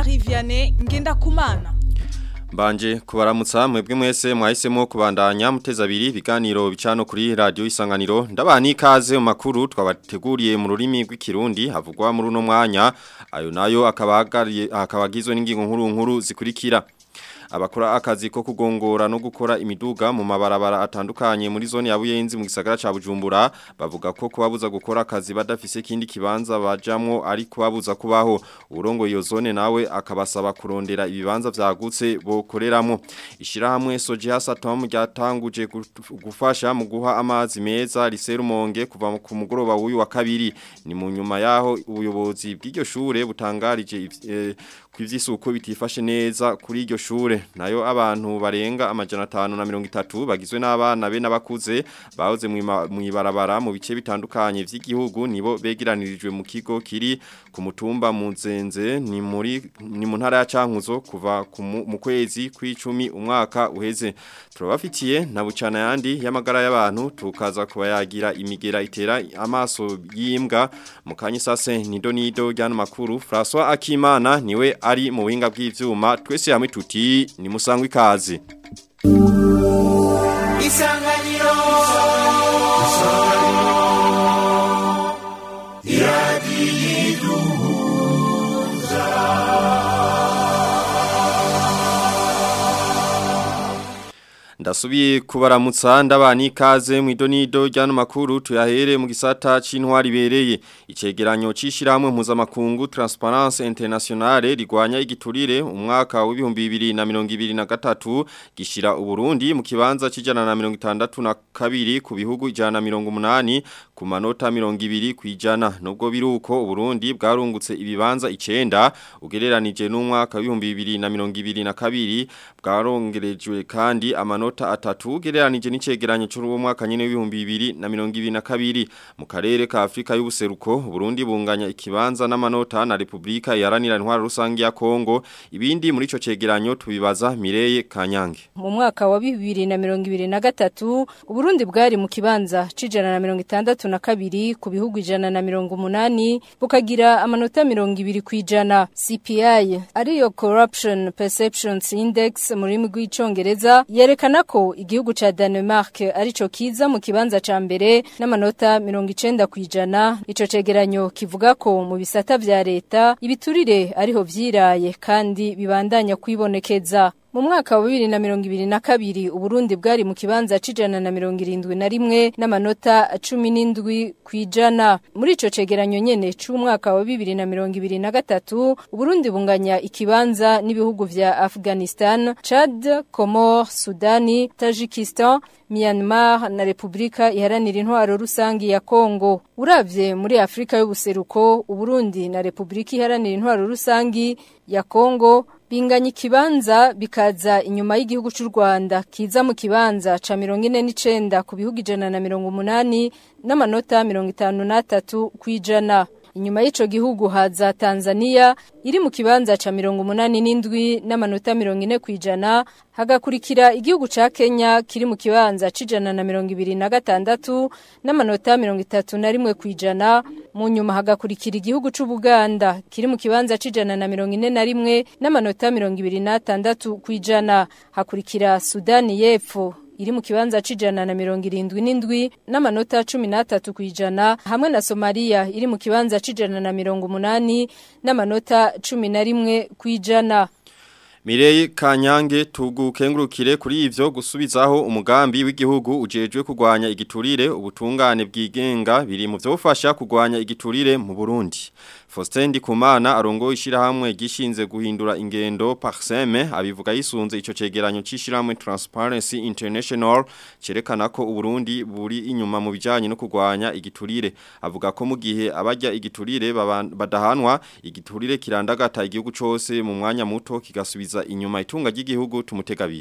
Marie Vianney Ngendakumana Mbanje kubaramutsa mwebwe mwese mwahisemo kubandanya muteza abiri biganiro bicano kuri radio isanganiro ndabani ikaze mu makuru twabateguriye mu rurimi rw'ikirundi havugwa muri uno mwanya ayo nayo akabagariye akabagizwe n'ingingo nkuru nkuru zikurikira abakora akazi ko kugongora no gukora imiduga mu mabarabara atandukanye muri zone ya Buyenzi mu gisagara ca Bujumbura bavuga ko kubabuza gukora akazi badafise kindi kibanza bajamwo ari kubabuza kubaho urongo iyo zone nawe akabasaba kurondera ibibanza vyagutse bokoreramo ishirahamwe Sojias Atom ryatanguje gufasha mu guha amazi meza riserumonge kuva ku mugoroba w'uyu wa kabiri ni mu nyuma yaho ubuyobozi bw'iryo shure butangarije eh, kw'ivyisuko bitifashe neza kuri iryo shure nayo abantu barenga amajana atanu na mirongo itatu bagizwe n'abana be n'abakuze bahoze mu ibarabara mu bice bitandukanye vy'igihugu nibo begeranirijwe mu kigo kiri ku mutumba mu nzenze ni muri ni mu ntara ya Cankuzo kuva mu kwezi kw'icumi umwaka uheze turabafitiye na bucana yandi y'amagara y'abantu tukaza kuba yagira imigera itera amaso y'imbwa mu kanya sase nido nido ryano makuru François Akimana niwe ari mu buhinga bw'ivyuma twese hamwe tuti ni musangwa ikaze isanganiro Ndasubiye kubaramutsa ndabani ikaze mu idonido ryano makuru tuyahere mu gisata c'intwari bereye icegeranyo cishirahamwe mpuzamakungu Transparence Internationale rigwanya igiturire umwaka wa 2023 gishira uburundi mu kibanza c'ijana na 62 ku bihugu ijana na 180 ku manota 200 kwijana nubwo biruko uburundi bwarungutse ibibanza icenda ugereranije n'umwaka wa 2022 bwarongerejwe kandi amanota amanota atatu gereranije n'icegeranyo cy'uwo mwaka nyene w'ibihumbi bibiri na mirongo ibiri na kabiri mu karere ka Afrika y'ubuseruko Burundi bunganya ikibanza n'amanota na Republika yaranira intwara rusangi ya Kongo ibindi muri ico cegeranyo tubibaza Mireye Kanyange mu mwaka wa 2023 Burundi bwari mu kibanza cijana na mirongo itandatu na kabiri ku bihugu ijana na mirongo umunani bukagira amanota mirongo ibiri kwijana CPI ariyo Corruption Perceptions Index mu rurimi rw'icongereza yerekana ko igihugu ca Denmark arico kiza mu kibanza ca mbere n'amanota 90 kwijana ico cegeranyo kivuga ko mu bisata vya leta ibiturire ariho vyiraye kandi bibandanya kwibonekeza mu mwaka wa 2022 Uburundi bwari mu kibanza cijana na 71 n'amanota 17 kwijana muri ico cegeranyo nyene c'umwaka wa 2023 Uburundi bunganya ikibanza n'ibihugu vya Afghanistan, Chad, Comores, Sudani, Tajikistan, Myanmar na Republika iharanira intwaro rusangi ya Kongo. Uravye muri Afrika y'ubuseruko, Uburundi na Republika iharanira intwaro rusangi ya Kongo binganya ikibanza bikaza inyuma y'igihugu cy'u Rwanda kiza mu kibanza ca 49 ku bihugu ijana na 180 n'amanota 53 kwijana inyuma y'ico gihugu haza Tanzania iri mu kibanza ca 87 n'amanota 40 kwijana hagakurikira igihugu ca Kenya kiri mu kibanza cijana na 26 n'amanota 31 kwijana mu nyuma hagakurikira igihugu c'u Buganda kiri mu kibanza cijana na 41 n'amanota 26 kwijana hakurikira Sudani y'Epfo iri mu kibanza cijana na mirongo irindwi n'indwi n'amanota cumi n'atatu kwijana hamwe na Somalia iri mu kibanza cijana na mirongo umunani n'amanota cumi na rimwe kwijana Mirei Kanyange tugukengurukire kuri ivyo gusubizaho umugambi w'igihugu ujejwe kugwanya igiturire ubutungane bwigenga biri mu vyofasha kugwanya igiturire mu Burundi. Faustin Ndikumana arongo ishirahamwe gishinze guhindura ingendo Parseme abivuga yisunze ico cegeranyo c'ishirahamwe Transparency International cerekana ko Uburundi buri inyuma mu bijanye no kugwanya igiturire avuga ko mu gihe abajya igiturire badahanwa igiturire kirandagata igihugu cose mu mwanya muto kigasubiza inyuma itunga ry'igihugu tumutegabiri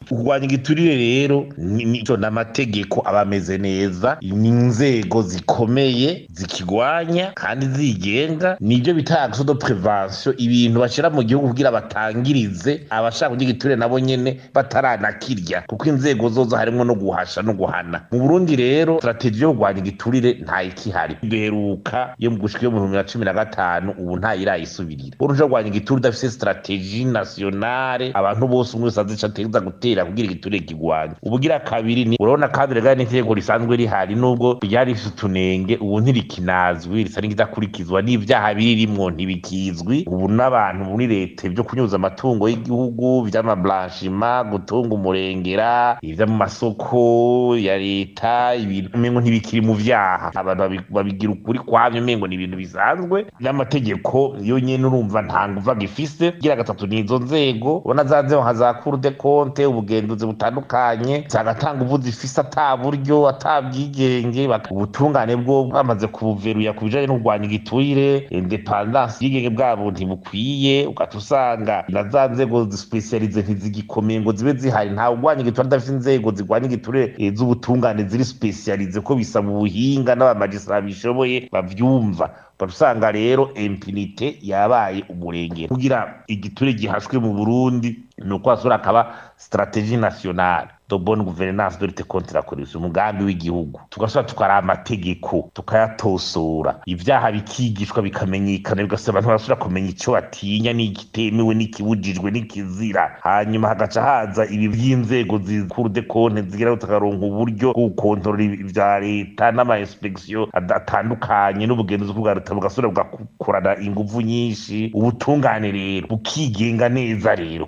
kurwanya igiturire rero nico n'amategeko aba ameze neza ni inzego zikomeye zikigwanya kandi zigenga nibyo bita action de prevention ibintu bashira mu gihugu kugira batangirize abashaka kurya igiturire nabo nyene bataranakirya kuko inzego zozo harimo no guhasha no guhana mu Burundi rero strategie yo kurwanya igiturire nta ikihari duheruka yo mu gushika yo mu bihumbi bibiri na cumi na gatanu ubu nta irayisubirira uruja kurwanya igiturire udafise strategie nationale abantu bose umwe wese azica ategeza gutera kugira igiturire kigwanya ubugira kabiri ni urabona kandi regana n'intego risanzwe rihari nubwo ryari rifise utunenge ubu ntirikinazwi risa n'ikidakurikizwa n'ivyaha birimwo ntibikizwi ubu n'abantu muri leta byo kunyuza amatungo y'igihugu vy'amablanchima gutunga umurengera ivyo mu masoko ya leta ibintu umengo ntibikiri mu vyaha abantu babi- babigira ukuri kwavyo umengo ni ibintu bisanzwe n'amategeko yo nyene urumva nta nguva gifise gira gatatu ni izo nzego ubona za nzego nka za cour de compte ubugenzuzi butandukanye zagatanga ubu zifise ata buryo ata bwigenge bak- ubutungane bwo bwamaze kubuveruya ku bijanye no kurwanya igiturire independance y'ubwigenge bwabo ntibukwiye ugahita usanga na za nzego zisipesiyalize ntizigikomeye ngo zibe zihari nta urwanya igiturire adafite inzego zirwanya igiturire eh, z'ubutungane ziri sipesiyalize ko bisaba ubuhinga n'abamajisitara bishoboye bavyumva usanga rero impunite yabaye umurengero kugira igiturire gihashwe mu burundi ni uko hasura akaba strategie nationale de bonne gouvernance de lutte contre la corruption umugambi w'igihugu tugasubira tukaraba amategeko tukayatosora ibyaha bikigishwa bikamenyekana bigasaba abantu barasubira kumenya icyo batinya n'igitemewe n'ikibujijwe n'ikizira hanyuma hagaca haza ibi by'inzego zikuru de konte zigira tukaronka uburyo bwo gukontorora ibya leta n'ama inspection ad- atandukanye n'ubugenzuzi bwa leta bugasubira bugakorana inguvu nyinshi ubutungane rero bukigenga neza rero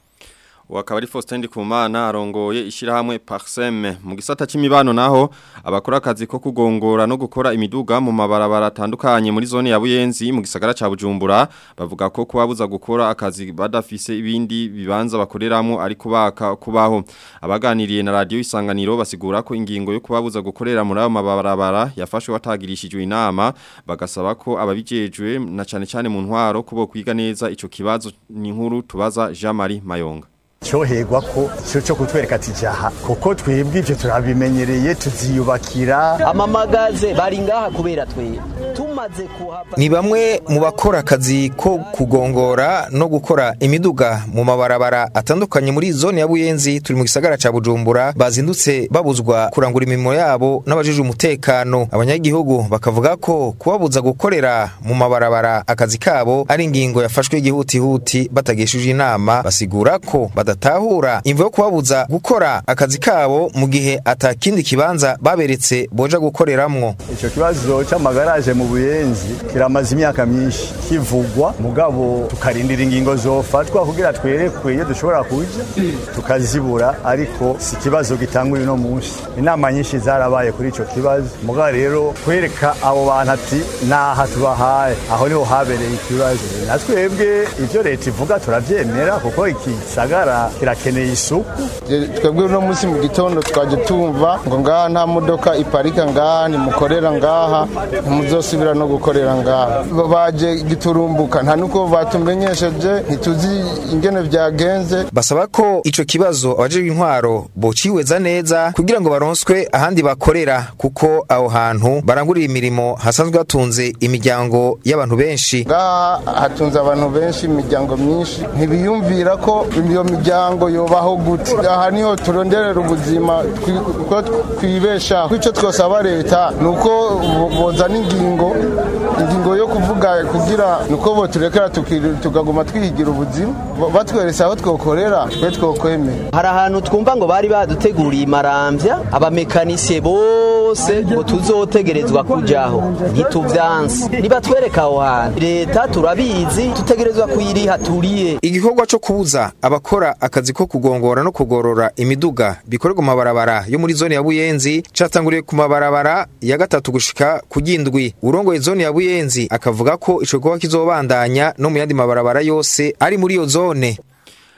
Wakaba ari Faustin Ndikumana arongoye ishirahamwe Parsem mu gisata c'imibano naho abakora akazi ko kugongora no gukora imiduga mu mabarabara atandukanye muri zone ya Buyenzi mu gisagara ca Bujumbura bavuga ko kubabuza gukora akazi badafise ibindi bibanza bakoreramo ari kubaka kubaho abaganiriye na radio isanganiro basigura ko ingingo yo kubabuza gukorera muri ayo mabarabara yafashwe watagirishijwe inama bagasaba ko ababijejwe na cane cane mu ntwaro kubo kwiga neza ico kibazo ni nkuru tubaza Jean Marie Mayonga cyoherwa ko cyo cyo kutwereka ati jaha kuko twebwe ibyo turabimenyereye tuziyubakira amamagaze bari ngaha kubera twe tumaze kuhava ni bamwe mu bakora akazi ko kugongora no gukora imiduga mu mabarabara atandukanye muri zone ya Buyenzi turi mu gisagara ca Bujumbura bazindutse babuzwa kurangura imirimo yabo n'abajije umutekano abanyagihugu bakavuga ko kubabuza gukorera mu mabarabara akazi kabo ari ingingo yafashwe igihutihuti batagishije inama basigura ko badatahura imvo yo kubabuza gukora akazi kabo mu gihe atakindi kibanza baberetse boja gukoreramwo icyo kibazo cy'amagaraje mu buyenzi kiramaze imyaka myinshi kivugwa mugabo tukarindira ingingo zofatwa kugira twerekwe iyo dushobora kuja tukazibura ariko si ikibazo gitangwa uno munsi inama nyinshi zarabaye kuri icyo kibazo mugabo rero kwereka abo bantu ati naha tubahaye aho niho habereye ikibazo na twebwe ibyo leta ivuga turabyemera kuko iki gisagara kirakeneye isuku twebwe uno munsi mu gitondo twaje tumva ngo ngaha nta modoka iparika ngaha ntimukorera ngaha ntimuzosubira no gukorera ngaha baje giturumbuka nta nuko batumenyesheje ntituzi ingene byagenze basaba ko ico kibazo abajejwe intwaro bociweza neza kugira ngo baronswe ahandi bakorera kuko aho hantu barangurira imirimo hasanzwe hatunze imiryango y'abantu benshi ngaha hatunze abantu benshi imiryango myinshi ntibiyumvira ko iyo miryango yobaho gute aha niho turonderera ubuzima twi- ko twibeshaho icyo twosaba leta ni uko bo- bozana ingingo ingingo yo kuvuga kugira ni uko boturekera tuki- tukaguma twihigira ubuzima Ba- batweretse aho twokorera twe twokwemera hari ahantu twumva ngo bari baduteguriye imarambya abamekanisiye bose ngo tuzotegerezwa kujaho ntituvyanse nibatwereka aho hantu leta turabizi tutegerezwa kuyiriha turiye igikorwa co kubuza abakora akazi ko kugongora no kugorora imiduga bikorerwa mu mabarabara yo muri zone ya Buyenzi catanguriye ku mabarabara ya gatatu gushika ku gindwi urongoye zone ya Buyenzi akavuga ko ico gikorwa kizobandanya no mu yandi mabarabara yose ari muri iyo zone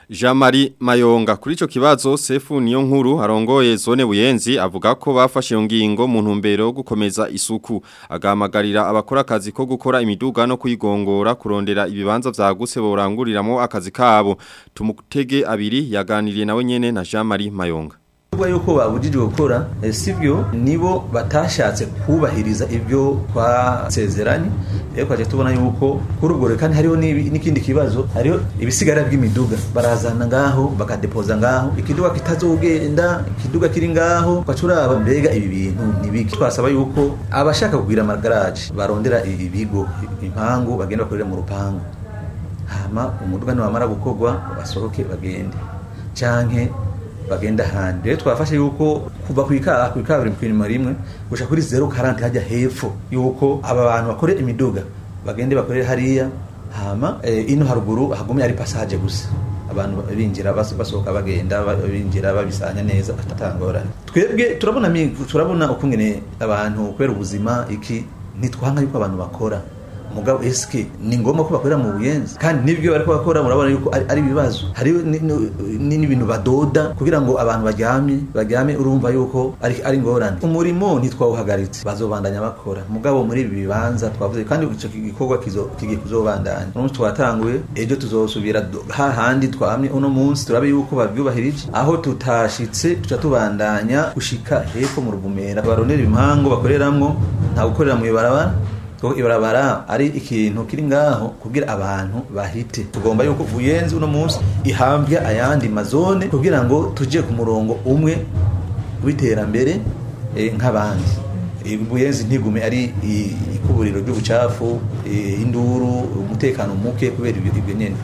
Jean-Marie Mayonga kuri ico kibazo Sefu niyo nkuru arongoye zone buyenzi avuga ko bafashe iyo ngingo mu ntumbero yo gukomeza isuku agahamagarira abakora akazi ko gukora imiduga no kuyigongora kurondera ibibanza vyagutse boranguriramo akazi kabo tumutege abiri yaganiriye nawe nyene na Jean-Marie Mayonga Kuba yuko babujijwe gukora eh, sivyo nibo batashatse kubahiriza ibyo twasezeranye rero twaje tubona yuko kuri ubwo rero kandi hariho n'ibi- n'ikindi kibazo hariho ibisigara by'imiduga barazana ngaho bakadepoza ngaho ikiduga kitazogenda ikiduga kiri ngaho bacuraba mbega ibi bintu nibiki twasaba yuko abashaka kugwira amagaraje barondera ibigo impangu bagenda bakorera mu rupangu hama umuduga niwamara gukorwa basohoke bagende canke bagenda ahandi rero twafashe yuko kuva ku ika- ku ikaburimbo kw'inyuma rimwe gushika kuri zero karanti hajya hepfo yuko aba bantu bakore imiduga bagende bakorere hariya hama eh, ino haruguru hagumye ari passage gusa abantu binjira bas- basohoka bagenda ba- binjira babisanya neza atatangorane twebwe turabona mi- turabona ukungene abantu kubera ubuzima iki ntitwanga yuko abantu bakora mugabo eske ni ngombwa ko bakorera mu buyenzi kandi n'ibyo bariko bakora murabona yuko ari ari ibibazo hari ni- ni- n'ibintu badoda kugira ngo abantu baryame baryame urumva yuko ari ari ngorane umurimo ntitwawuhagaritse bazobandanya bakora mugabo muri ibi bibanza twavuze kandi ico gikorwa kizo- kigiye kuzobandanya uno munsi twatanguye ejo tuzosubira do- hahandi twamye uno munsi turabe yuko bavyubahirije aho tutashitse tuca tubandanya gushika hepfo mu ruvumera barondera impango bakoreramwo nta gukorera mu ibarabara kuko ibarabara ari ikintu kiri ngaho kugira abantu bahite tugomba yuko buyenzi uno munsi ihambya ayandi mazone kugira ngo tujye ku murongo umwe w'iterambere eh, nk'abandi Eh, buyenzi ntigume ari i- ikuburiro ry'ubucafu eh, induru umutekano muke kubera ibyo ibyo nyene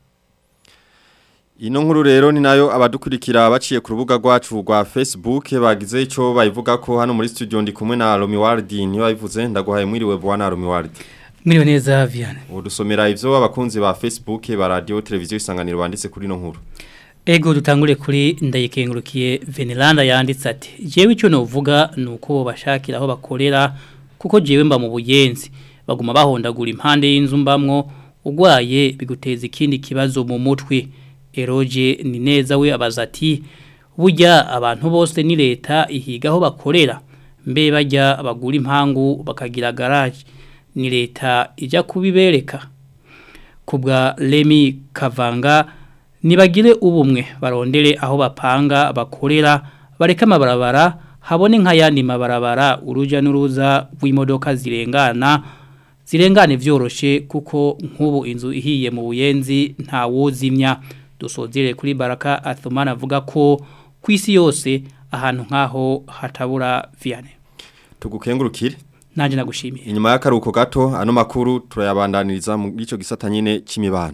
Ino nkuru rero ni nayo abadukurikira baciye ku rubuga rwacu rwa Facebook bagize ico bayivuga ko hano muri studio ndi kumwe na Romi Wardi niyo bayivuze ndaguhaye mwiriwe bwana Romi Wardi Mwiriwe neza Viane. Udusomera ivyo abakunzi ba Facebook ba radio televiziyo isanganiro banditse kuri no nkuru Ego dutangure kuri ndayikengurukiye Venelanda yanditse ati jewe icyo novuga nuko bashakira aho bakorera kuko jewe mba mu buyenzi baguma bahondagura impande y'inzu mbamwo ugwaye biguteza ikindi kibazo mu mutwe Eroje ni neza we abaza ati burya abantu bose ni leta ihiga aho bakorera mbe bajya bagura impangu bakagira garage ni leta ijya kubibereka kubwa Remy Kavanga nibagire ubumwe barondere aho bapanga bakorera bareka amabarabara habone nk'ayandi mabarabara uruja n'uruza rw'imodoka zirengana zirengane vyoroshe kuko nk'ubu inzu ihiye mu buyenzi nta wuzimya dusozere kuri baraka athumana avuga ko ku isi yose ahantu nk'aho hatabura viane tugukengurukire nanje nagushimiye inyuma y'akaruko gato ano makuru turayabandaniriza mu gico gisata nyine c'imibano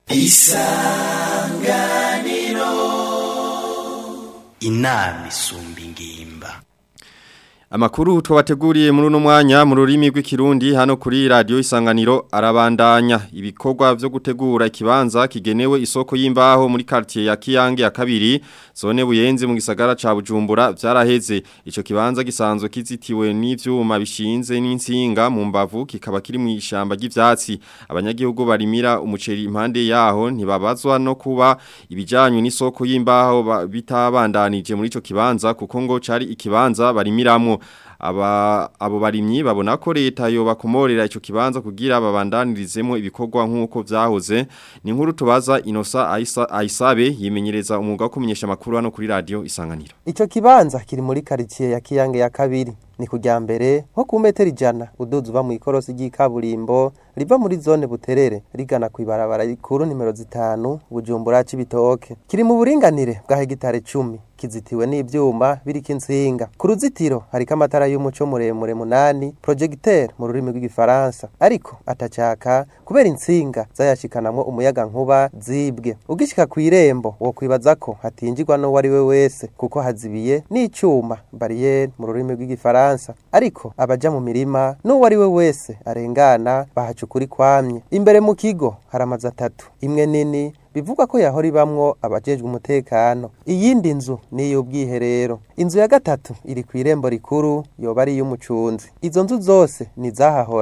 isanganiro inama isumba ingimba Amakuru twabateguriye muri uno mwanya mu rurimi rw'ikirundi hano kuri radio isanganiro arabandanya ibikorwa vyo gutegura ikibanza kigenewe isoko y'imbaho muri quartier ya Kiyange ya kabiri zone buyenzi mu gisagara ca Bujumbura vyaraheze ico kibanza gisanzwe kizitiwe n'ivyuma bishinze n'insinga mu mbavu kikaba kiri mu ishamba ry'ivyatsi abanyagihugu barimira umuceri impande yaho ntibabazwa no kuba ibijanye n'isoko y'imbaho ba- bitabandanije muri ico kibanza kuko ngo cari ikibanza barimiramo aba abo barimyi babona ko leta yo bakomorera ico kibanza kugira babandanirizemo ibikorwa nkuko vyahoze ni nkuru tubaza Inosa Aisa Aisabe yimenyereza umwuga wo kumenyesha makuru hano kuri radio isanganiro Ico kibanza kiri muri quartier ya Kiyange ya kabiri ni kujya mbere nko ku metero ijana uduza uva mu ikorosi ry'ikaburimbo riva muri zone buterere rigana ku ibarabara rikuru nimero zitanu bujumbura c'ibitoke kiri mu buringanire bwa hegitare cumi kizitiwe n'ivyuma biriko insinga ku ruzitiro hariko amatara y'umuco muremure munani projecteur mu rurimi rw'igifaransa ariko atacaka kubera insinga zayashikanamwo umuyaga nkuba zibwe ugishika ku irembo wo kwibaza ko hatinjirwa n'uwo ari we wese kuko hazibiye n'icuma barriere mu rurimi rw'igifaransa ariko abaja mu mirima n'uwo ari we wese arengana bahacukura kwamye imbere mu kigo hari amazu atatu imwe nini bivugwa ko yahora ibamwo abajejwe umutekano iyindi nzu ni iy'ubwiherero inzu ya gatatu iri ku irembo rikuru yoba ari iy'umucunzi izo nzu zose ni izahahora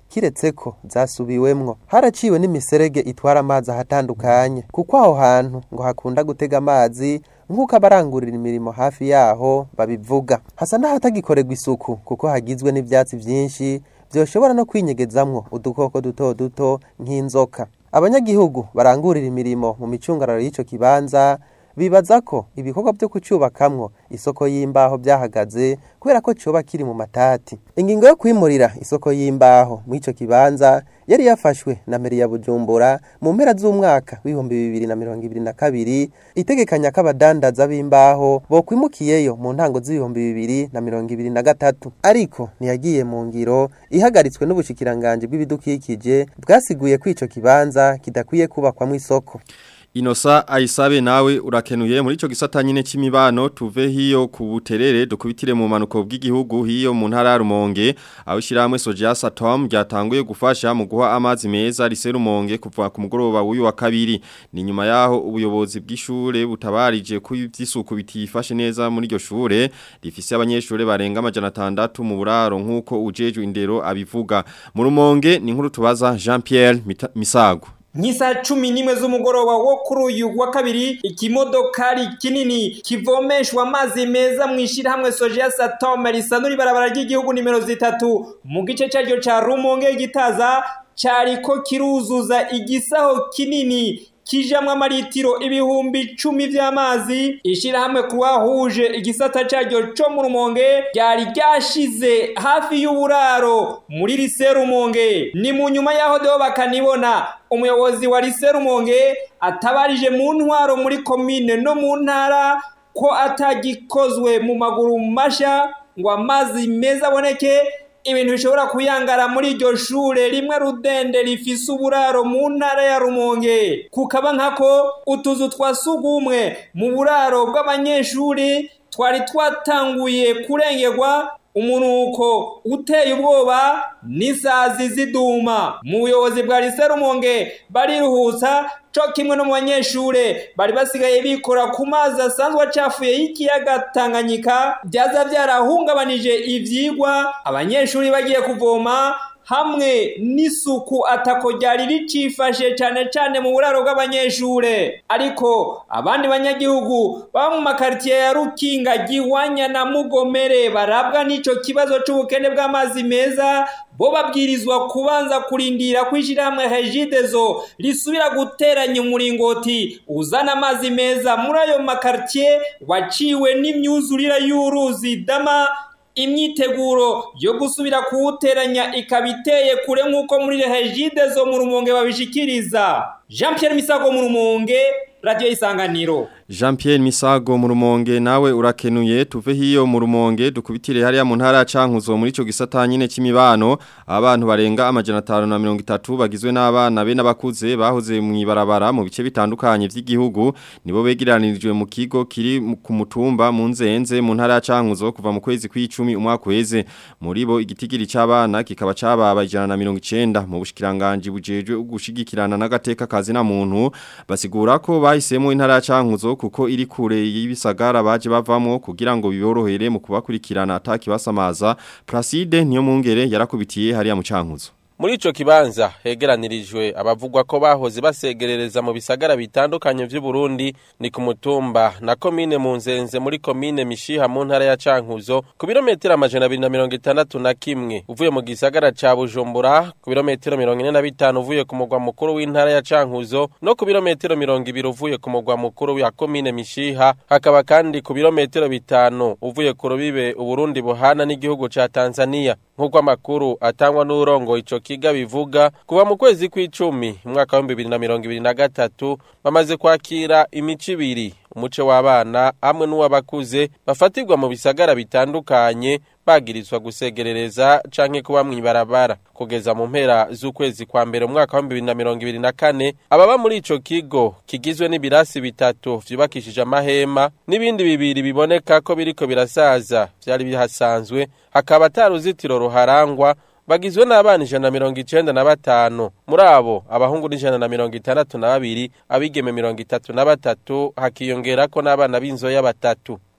kiretse ko zasubiwemwo haraciwe n'imiserege itwara amazi ahatandukanye kuko aho hantu ngo hakunda gutega amazi nk'uko abarangurira imirimo hafi yaho babivuga hasa n'ahatagikorerwa isuku kuko hagizwe n'ivyatsi vyinshi vyoshobora no kwinyegezamwo udukoko duto duto nk'inzoka abanyagihugu barangurira imirimo mu micungararo y'ico kibanza bibaza ko ibikorwa byo kucyubakamwo isoko y'imbaho byahagaze kubera ko coba kiri mu matati ingingo yo kwimurira isoko y'imbaho mu ico kibanza yari yafashwe na meri ya Bujumbura mu mpera z'umwaka w'ibihumbi bibiri na mirongo ibiri na kabiri itegekanya ko abadandaza b'imbaho bokwimukiyeyo mu ntango z'ibihumbi bibiri na mirongo ibiri na gatatu ariko ntiyagiye mu ngiro ihagaritswe n'ubushikiranganji bw'ibidukikije bwasiguye ko ico kibanza kidakwiye kubakwamwo isoko Inosa aisabe nawe urakenuye muri ico gisata nyine c'imibano tuve hiyo ku buterere dukubitire mu manuko bw'igihugu hiyo mu ntara ya Rumonge aho shiramwe Sojas Atom ryatanguye gufasha mu guha amazi meza rise Rumonge kuva ku mugoroba w'uyu wa kabiri ni nyuma yaho ubuyobozi bw'ishure butabarije ku ivyisuku bitifashe neza muri iryo shure rifise abanyeshure barenga amajana atandatu mu buraro nkuko ujeje indero abivuga mu Rumonge ni nkuru tubaza Jean Pierre Mita- Misago Nkisa cumi n'imwe z'umugoroba wo kuri uyu wa kabiri ikimodokari kinini kivomeshwa amazi meza mu ishirahamwe Soja Satome risanura ibarabara ry'igihugu nimero zitatu mu gice cyaryo ca Rumonge gitaza cariko kiruzuza igisaho kinini kijamwo amaritiro ibihumbi icumi vy'amazi ishirahamwe kuwahuje igisata caryo co mu rumonge ryari ryashize hafi y'uburaro muri rise rumonge ni mu nyuma yaho deo bakanibona umuyobozi wa rise rumonge atabarije mu ntwaro muri komine no mu ntara ko atagikozwe mu maguru masha ngo amazi meza aboneke ibintu bishobora kuyangara muri iryo shure rimwe rudende rifise uburaro mu ntara ya rumonge kukaba nkako utuzu twa sugumwe mu buraro bw'abanyeshuri twari twatanguye kurengerwa umunuko uteye ubwoba n'isazi ziduma mu buyobozi bwa rise rumonge bariruhutsa co kimwe no mu banyeshure bari basigaye bikora ku mazi asanzwe acafuye y'ikiyaga tanganyika byaza byarahungabanije ivyigwa abanyeshuri bagiye kuvoma hamwe n'isuku atako ryari ricifashe cyane cyane mu buraro bw'abanyeshure ariko abandi banyagihugu baba mu makaritiye ya rukinga gihwanya na mugomere barabwa n'ico kibazo c'ubukene bw'amazi meza bo babwirizwa kubanza kurindira kwishirahamwe Regideso risubira guteranya umuringoti uzana amazi meza muri ayo makaritiye waciwe n'imyuzurira y'uruzi dama imyiteguro yo gusubira kuwuteranya ikaba iteye kure nk'uko muri regide zo mu rumonge babishikiriza jean Pierre misago mu rumonge radiyo isanganiro Jean Pierre Misago mu rumonge nawe urakenuye tuve hiyo mu rumonge dukubitire hariya mu ntara ya Cankuzo muri ico gisata nyine c'imibano abantu barenga amajana 530 bagizwe n'abana be n'abakuze bahoze mu ibarabara mu bice bitandukanye vy'igihugu nibo begeranirijwe mu kigo kiri mu- ku mutumba mu nzenze mu ntara ya Cankuzo kuva mu kwezi kw'icumi umwaka weze muri bo igitigiri c'abana kikaba cababa 190 mu bushikiranganje bujejwe ugushigikirana n'agateka kazi na muntu basigura ko bahisemo intara ya Cankuzo kuko iri kure y'ibisagara baje bavamwo kugira ngo biborohere mu kubakurikirana ataki basamaza Placide niyo mungere yarakubitiye hariya mu Cankuzo Muri ico kibanza hegeranirijwe abavugwa ko bahoze basegerereza mu bisagara bitandukanye vy'u Burundi ni ku mutumba na komine mu nzenze muri komine Mishiha mu ntara ya Cankuzo ku birometero amajana abiri na mirongo itandatu na kimwe uvuye mu gisagara ca Bujumbura ku birometero mirongo ine na bitanu uvuye ku mugwa mukuru w'intara ya Cankuzo no ku birometero mirongo ibiri uvuye ku mugwa mukuru wa komine Mishiha hakaba kandi ku birometero bitanu uvuye ku rubibe Uburundi buhana n'igihugu ca Tanzania nk'uko amakuru atangwa n'urongo ico kiga bivuga kuva mu kwezi kw'icumi umwaka wa bibiri na mirongo ibiri na gatatu bamaze kwakira imico ibiri umuce w'abana hamwe n'uw'abakuze bafatirwa mu bisagara bitandukanye bagirizwa gusegerereza canke kuba mw'ibarabara kugeza mu mpera z'ukwezi kwa mbere umwaka wa bibiri na mirongo ibiri na kane ababa muri ico kigo kigizwe n'ibirasi bitatu vyubakishije amahema n'ibindi bibiri biboneka ko biriko birasaza vyari bihasanzwe hakaba ata ruzitiro ruharangwa bagizwe n'abana ijana na mirongo icenda na batanu muri abo abahungu n'ijana na mirongo itandatu na babiri abigeme mirongo itatu na batatu hakiyongerako n'abana b'inzoya batatu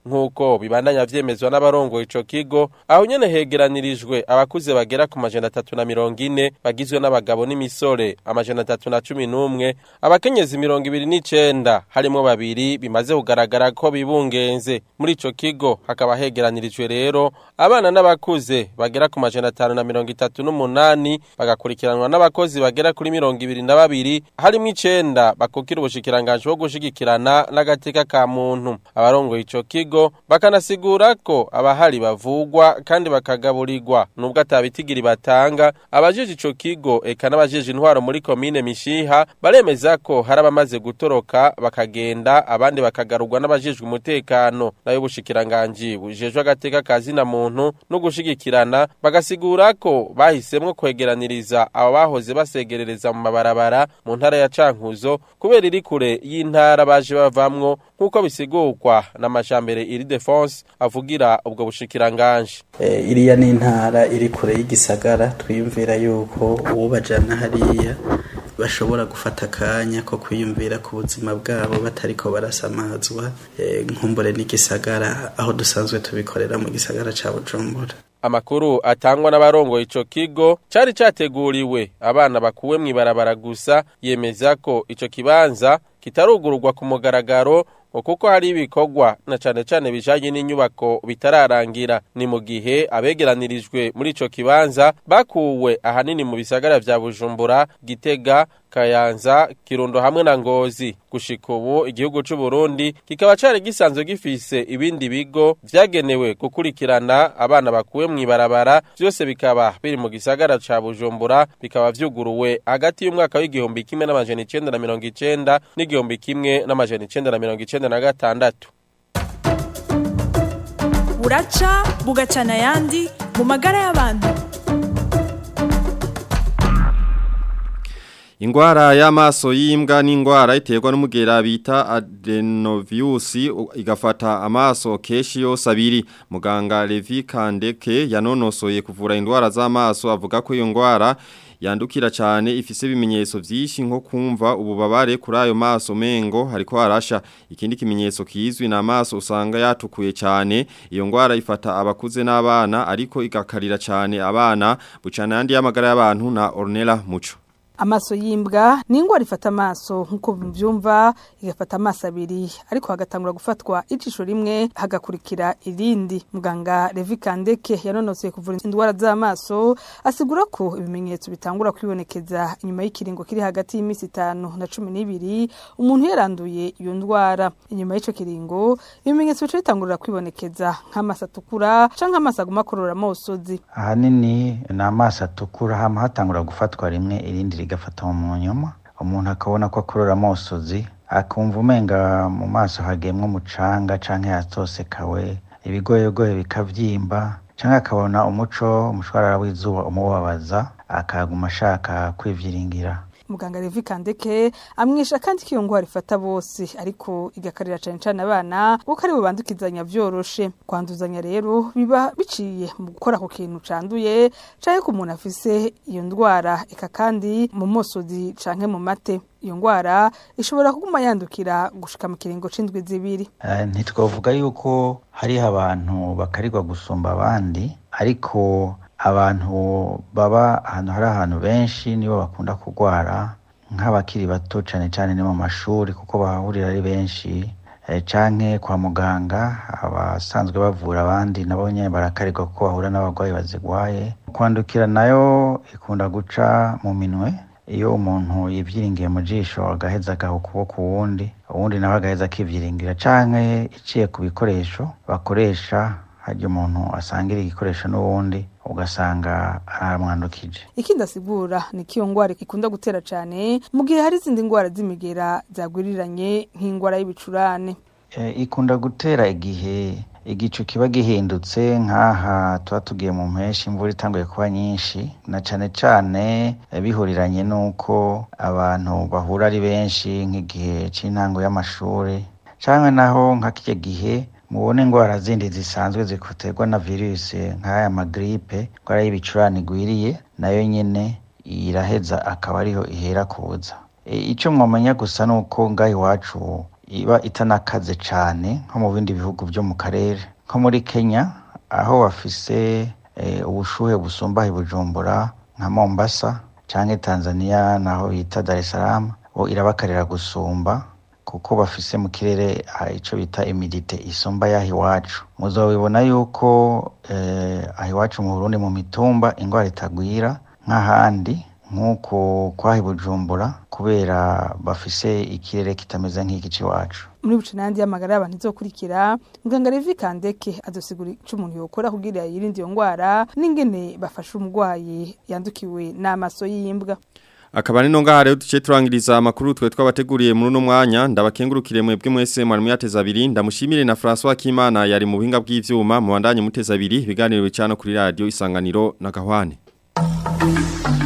nk'uko bibandanya vyemezwa n'abarongoye ico kigo aho nyene hegeranirijwe abakuze bagera ku majana atatu na mirongo ine bagizwe n'abagabo n'imisore amajana atatu na cumi n'umwe abakenyezi mirongo ibiri n'icenda harimwo babiri bimaze kugaragara ko bibungenze muri ico kigo hakaba hegeranirijwe rero abana n'abakuze bagera ku majana atanu na mirongo itatu n'umunani bagakurikiranwa n'abakozi bagera kuri mirongo ibiri na babiri harimwo icenda bakukira ubushikiranganji bwo gushigikirana n'agateka ka muntu abarongoye ico kigo bakanasigura ko abahari bavugwa kandi bakagaburirwa nubwo atabitigiri batanga abajeje ico kigo eka n'abajeje intwaro muri komine mishiha baremeza ko hari abamaze gutoroka bakagenda abandi bakagarurwa n'abajejwe umutekano nayo ubushikiranganji bujejwe agateka ka zina muntu no gushigikirana bagasigura ko bahisemwo kwegeraniriza abo bahoze basegerereza mu mabarabara mu ntara ya Cankuzo kubera iri kure y'intara baje bavamwo nk'uko bisigurwa n'amajambere iri defense avugira ubwo bushikiranganje Eh, iriya ni intara iri kure y'igisagara twiyumvira yuko uwubajana hariya bashobora gufata akanya ko kwiyumvira ku buzima bwabo batariko barasamazwa eh, nkumbure n'igisagara aho dusanzwe tubikorera mu gisagara ca Bujumbura Amakuru atangwa n'abarongoye ico kigo cari categuriwe abana bakuwe mw'ibarabara gusa yemeza ko ico kibanza kitarugururwa ku mugaragaro ngo kuko hari ibikorwa na cane cane bijanye n'inyubako bitararangira ni mu gihe abegeranirijwe muri ico kibanza bakuwe ahanini mu bisagara vya Bujumbura Gitega Kayanza Kirundo hamwe na Ngozi gushika ubu igihugu c'u Burundi kikaba cari gisanzwe gifise ibindi bigo vyagenewe gukurikirana abana bakuwe mw'ibarabara vyose bikaba biri mu gisagara ca Bujumbura bikaba vyuguruwe hagati y'umwaka w'igihumbi kimwe n'amajana icenda na mirongo icenda n'igihumbi kimwe n'amajana icenda na mirongo icenda na gatandatu buraca bugacana ayandi mu magara y'abantu Ingwara y'amaso y'imbwa ni ingwara iterwa n'umugera bita adenovirus igafata amaso keshi yose abiri muganga Levi Kandeke yanonosoye kuvura indwara z'amaso avuga ko iyo ngwara yandukira cyane ifise ibimenyetso byinshi nko kumva ububabare kuri ayo maso mengo hariko harasha ikindi kimenyetso kizwi na amaso usanga yatukuye cyane iyo ngwara ifata abakuze n'abana ariko igakarira cyane abana bucana yandi y'amagara y'abantu na Ornella Muco amaso y'imbwa ni ingwara ifata amaso nk'uko mubyumva igafata amaso abiri ariko hagatangura gufatwa ijisho rimwe hagakurikira irindi muganga Levi Kandeke yanonosoye kuvura indwara z'amaso asigura ko ibimenyetso bitangura kwibonekeza inyuma y'ikiringo kiri hagati y'iminsi itanu na cumi n'ibiri umuntu yaranduye iyo ndwara inyuma y'icyo kiringo ibimenyetso bica bitangurira kwibonekeza nk'amaso atukura canke amaso aguma akorora amosozi ahanini ni amaso atukura hama hatangura gufatwa rimwe irindi rigafata mu nyuma umuntu akabona ko akorora amosozi akumva umenga mu maso hagemwe umucanga canke yatosekawe ibigoyegoye bikavyimba canke akabona umuco umushwarara w'izuba umubabaza akaguma ashaka kwivyiringira muganga Levi Kandeke amwisha kandi ko iyo ngwara ifata bose ariko igakarira cyane cyane abana kuko ari bo bandukizanya vyoroshe kwanduzanya rero biba biciye mu gukora ku kintu canduye canke ku muntu afise iyo ndwara eka kandi mu mosozi canke mu mate iyo ngwara ishobora kuguma yandukira gushika mu kiringo c'indwi zibiri Eh, ntitwavuga yuko hariho abantu bakarirwa gusumba abandi ariko abantu baba ahantu hari ahantu benshi nibo bakunda kurwara nk'abakiri bato cane cane ni mu mashuri kuko bahahurira ari benshi eh, canke kwa muganga abasanzwe bavura abandi nabo nyene barakarirwa kuko bahura n'abarwayi bazigwaye kwandukira nayo ikunda guca mu minwe iyo umuntu yivyiringiye mu jisho agaheza agaha ukuboko uwundi uwundi nawe agaheza akivyiringira canke iciye ku bikoresho bakoresha harya umuntu asangira igikoresho n'uwundi ugasanga aramwandukije ikindi asigura ni ko iyo ngwara ikunda gutera cyane mu gihe hari izindi ngwara z'imigera zagwiriranye nk'ingwara y'ibicurane Eh, ikunda gutera igihe igicu kiba gihindutse nk'aha tuba tugiye mu mpeshyi imvura itanguye kuba nyinshi na cane cane eh, bihuriranye n'uko abantu bahura ari benshi nk'igihe c'intango y'amashuri canke naho nka kirya gihe mubone ingwara zindi zisanzwe zikuterwa na virusi nk'aya magripe ingwara y'ibicurane igwiriye nayo nyene iraheza akaba ariho ihera kuza E, ico mwomenya gusa nuko ngaho iwacu iba itanakaze cyane nko mu bindi bihugu byo mu karere nko muri kenya aho bafise eh, ubushuhe busumba i bujumbura nka mombasa cyangwa tanzania naho bita dar es salaam bo irabakarira gusumba kuko bafise mu kirere ah, ico bita imidite isumba yaho iwacu muzobibona yuko eh, aho iwacu mu burundi mu mitumba ingwara itagwira nk'ahandi nk'uko kwahi bujumbura kubera bafise ikirere kitameze nk'iki c'iwacu muri bucinandi y'amagara y'abantu izokurikira muganga Levi Kandeke azosigura ico umuntu yokora kugira yirinde iyo ngwara n'ingene bafasha umurwayi yandukiwe n'amaso y'imbwa Akaba nino ngaha rero duce turangiriza amakuru twe twabateguriye muri uno mwanya ndabakengurukire mwebwe mwese mwari muyateza abiri ndamushimire na François Kimana yari mu buhinga bw'ivyuma mu bandanye muteza abiri ibiganiro bicano kuri radio isanganiro na gahwane